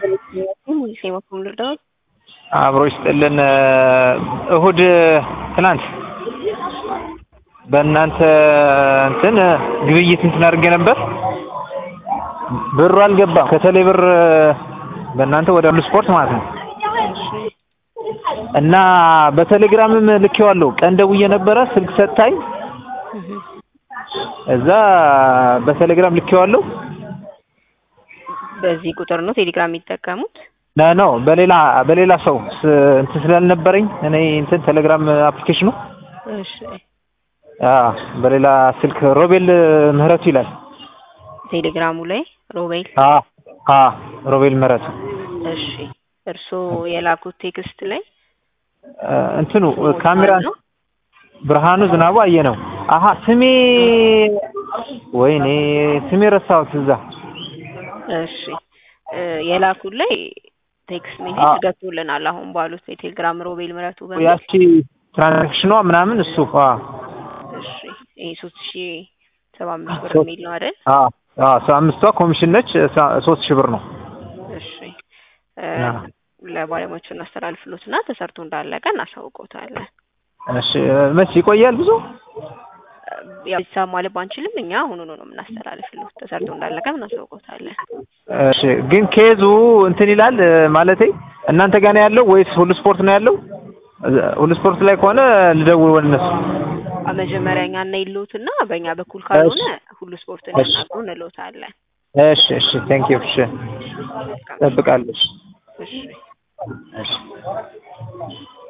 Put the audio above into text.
ሙዚሴ መኮንን ልርዳዎት? አብሮ ይስጥልን። እሁድ ትናንት በእናንተ እንትን ግብይት እንትን አድርጌ ነበር። ብሩ አልገባም። ከቴሌ ብር በእናንተ ወደ ሁሉ ስፖርት ማለት ነው እና በቴሌግራምም ልኬዋለሁ። ቀን ደውዬ ነበረ ስልክ ሰጥታኝ እዛ በቴሌግራም ልኬዋለሁ። በዚህ ቁጥር ነው ቴሌግራም የሚጠቀሙት? ነ ነው በሌላ በሌላ ሰው ስ- እንትን ስላልነበረኝ እኔ እንትን ቴሌግራም አፕሊኬሽኑ እሺ አ በሌላ ስልክ ሮቤል ምህረቱ ይላል። ቴሌግራሙ ላይ ሮቤል። አ አ ሮቤል ምህረቱ እሺ እርስዎ የላኩት ቴክስት ላይ እ እንትኑ ካሜራ ነው? ብርሃኑ ዝናቡ አየ ነው። አሀ ስሜ ወይኔ ስሜ ረሳሁት እዛ እሺ እ የላኩት ላይ ቴክስት ሜሴጅ አዎ። ገብቶልናል። አሁን ባሉት የቴሌግራም ሮቤል ምረቱ በሚል ያቺ ትራንዛክሽኗ ምናምን እሱ አ እሺ ይሄ ሶስት ሺ ሰባ አምስት ብር ሶስት- የሚል ነው አይደል? አ አ ሰ- አምስቷ ኮሚሽን ነች። ሰ- ሶስት ሺህ ብር ነው። እሺ እ አዎ። ለባለሙያዎቹ እናስተላልፍሎትና ተሰርቶ እንዳለቀ እናሳውቀውታለን። እሺ መቼ ይቆያል ብዙ? ያው ሂሳብ ማለት ባንችልም እኛ አሁኑኑ ነው የምናስተላልፍሎት ተሰርቶ እንዳለቀ እናሳውቀውታለን። እሺ ግን ኬዙ እንትን ይላል እ፣ ማለቴ እናንተ ጋር ነው ያለው ወይስ ሁሉ ስፖርት ነው ያለው? እ፣ ሁሉ ስፖርት ላይ ከሆነ ልደውል ወደ እነሱ። አ- መጀመሪያ እኛ እናይልዎትና በእኛ በኩል ካልሆነ ሁሉ ስፖርት እሺ። እንዲናግሩ እንልዎታለን። እሺ እሺ ቴንክ ዩ እሺ እጠብቃለሁ። እሺ እሺ እሺ